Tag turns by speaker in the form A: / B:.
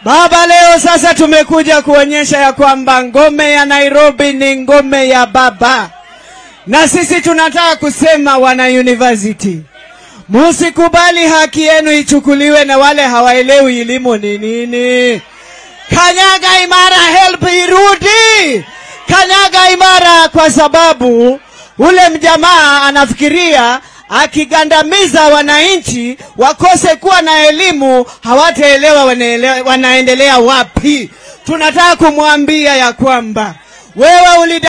A: Baba, leo sasa tumekuja kuonyesha ya kwamba ngome ya Nairobi ni ngome ya baba, na sisi tunataka kusema wana university, musikubali haki yenu ichukuliwe na wale hawaelewi elimu ni nini. Kanyaga imara, help irudi. Kanyaga imara, kwa sababu ule mjamaa anafikiria akigandamiza wananchi wakose kuwa na elimu, hawataelewa wanaele- wanaendelea wapi. Tunataka kumwambia ya kwamba wewe uli